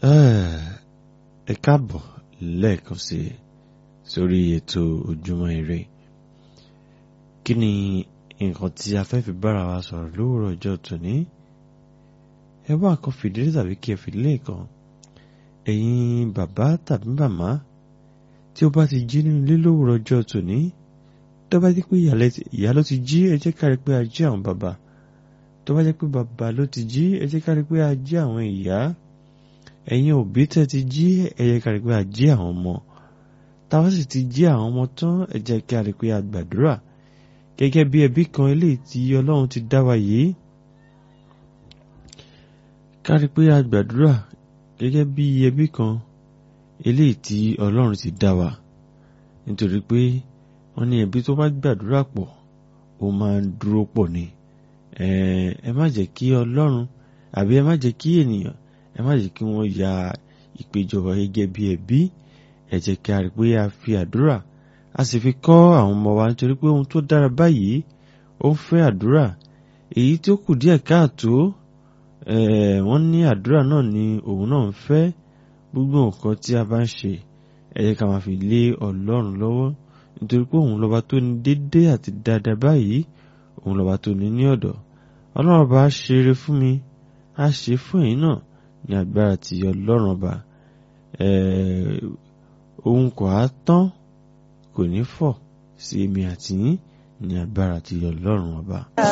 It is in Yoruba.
ẹ káàbọ̀ lẹ́ẹ̀kan sí sórí ètò ojúmọ́ ire kí ni nǹkan tí a fẹ́ fi bára wa sọ̀rọ̀ lówùrọ̀ ọjọ́ tòní ẹ wá nǹkan fìdílé tàbí kí ẹ fìdílé kan ẹ̀yin bàbá tàbí màmá tí ó bá ti jí nínú ilé lówùrọ̀ ọjọ́ tòní tó bá jẹ́ pé ìyá ló ti jí ẹ jẹ́ ká rí pé a jí àwọn bàbá tó bá jẹ́ pé bàbá ló ti jí ẹ jẹ́ ká rí pé a jí àwọn ìyá ẹ̀yin òbí tẹ́ ti jí ẹ jẹ́ ká rí pé a jí àwọn ọmọ táwa sì ti jí àwọn ọmọ tán ẹ jẹ́ ká rí pé a gbàdúrà gẹ́gẹ́ bí ẹbí kan eléyìí tí Ọlọ́run ti dá wa yìí ká rí pé a gbàdúrà gẹ́gẹ́ bí ẹbí kan eléyìí tí Ọlọ́run ti dá wa nítorí pé wọ́n ní ẹbí tó bá gbàdúrà pọ̀ ó máa ń dúró pọ̀ ni ẹ má jẹ́ kí Ọlọ́run àbí ẹ má jẹ́ kí ènìyàn ẹ má jẹ́ kí wọ́n ya ìpéjọba gẹ́gẹ́ bí ẹbí ẹ jẹ́ kí a rí pé a fi àdúrà a sì fi kọ́ àwọn ọmọ wa nítorí pé ohun tó dára báyìí ó ń fẹ́ àdúrà èyí tó kù díẹ̀ káàtó wọ́n ní àdúrà náà ni òun náà ń fẹ́ gbogbo nǹkan tí a bá ń ṣe ẹ jẹ́ ká máa fi lé Ọlọ́run lọ́wọ́ nítorí pé òun lọ́ba tó ní dédé àti dáadáa báyìí òun lọ́ba tó ní ní ọ̀dọ̀ Ọlọ́run bá ṣeré fún mi á ṣe fún ẹ̀yin náà ní agbára ti Ọlọ́run ọba ohun kò á tán kò ní fọ̀ sí èmi àti yín ní agbára ti Ọlọ́run ọba.